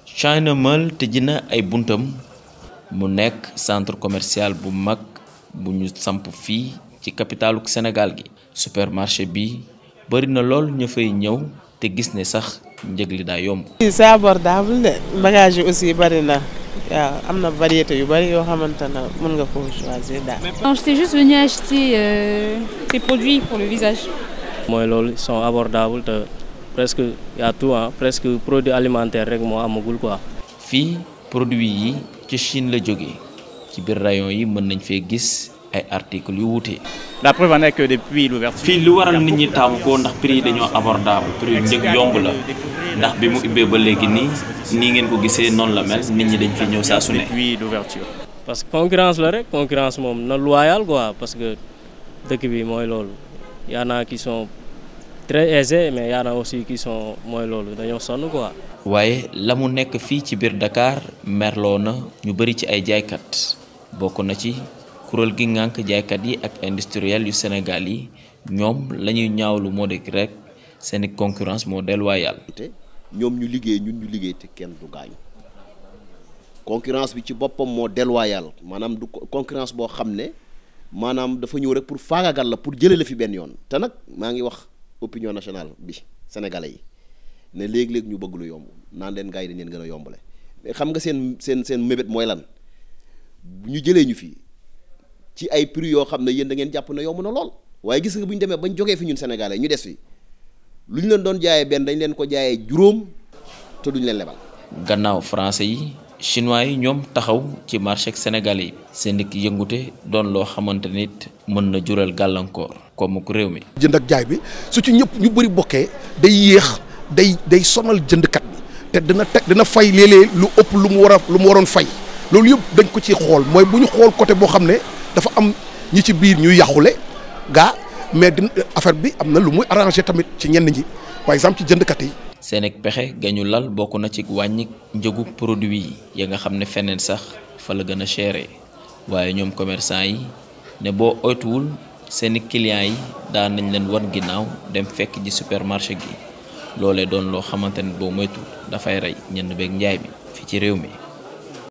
China Mall tëj na ay buntam mu nekk centre commercial bu mag bu ñu samp fii ci capitalu Sénégal gi supermarché bi bari na lool ñu fay ñëw te gis ne sax njëg li daa yomb. c'est abordable de bagage yi aussi bari na waaw am na variété yu bari yoo xamante ne mën nga ko choisir daal. Non, j'étais juste venue acheter euh, ces produits pour le visage. mooy loolu ils sont abordables te presque y a tout ah presque produit alimentaire rek moo amagul quoi. fii produit yi ci Chine la jóge ci biir rayon yi mën nañ fee gis ay articles yu wuute. La preuve en est que depuis l'ouverture. fii lu waral nit ñi taamu ko ndax prix yi dañoo abordable prix yu njëg yomb la ndax bi mu ubbee ba léegi nii nii ngeen ko gisee noonu la mel nit ñi dañ fi ñëw saa su ne. Depuis l'ouverture. parce que concurrence la rek concurrence moom na loyal quoi parce que dëkk bi mooy loolu y en a qui sont très aisés mais y en a aussi qui sont mooy loolu dañoo sonn quoi. waaye la mu nekk fii ci biir Dakar merloo na ñu bari ci ay jaaykat bokk na ci kuréel gi ngànk jaaykat yi ak industriel yu Sénégal yi ñoom la ñuy ñaawlu moo de rek seeni concurrence moo déloyale te ñoom ñu liggéey ñun ñu liggéey te kenn du gaañu concurrence bi ci boppam moo déloyal maanaam du concurrence boo xam ne maanaam dafa ñëw rek pour faagagal la pour jëlee la fi benn yoon te nag maa ngi wax opinion nationale bi sénégalais yi ne léegi-léegi ñu bëgg lu yomb naan leen gars yi dañ leen gën a yombale mais xam nga seen seen seen mébét mooy lan bu ñu jëlee ñu fi ci ay prix yoo xam ne yéen da ngeen jàpp ne yomb na lool waaye gis nga bu ñu demee bañ jógee fi ñun sénégalais ñu des fi lu ñu leen doon jaayee benn dañ leen ko jaayee juróom te duñ leen lebal. gannaaw français yi chinois yi ñoom taxaw ci marché sénégalais yi seen dikk yëngute doon loo xamante nit mën na jural gàllankoor comme ku réew mi jënd ak jaay bi su ci ñëpp ñu bëri bokkee day yéex day day sonal jëndkat bi te dina teg dina fay léeg-léeg lu ëpp lu mu war a lu mu waroon fay loolu yëpp dañ ko ci xool mooy bu ñu xool côté boo xam ne dafa am ñi ci biir ñuy yàqule gaa mais dina affaire bi am na lu muy arrangé tamit ci ñenn ñi par exemple ci jëndkat yi. seen ak pexe gañu lal bokk na ci wàññi njëgu produit yi ya nga xam ne feneen sax fa la gën a chéré waaye ñoom commerçant yi ne boo oytuwul seeni clients yi daan nañ leen wan ginnaaw dem fekk ji supermarché gi loolee doon loo xamante ne boo moytu dafay rey ñenn beeg njaay bi fi ci réew mi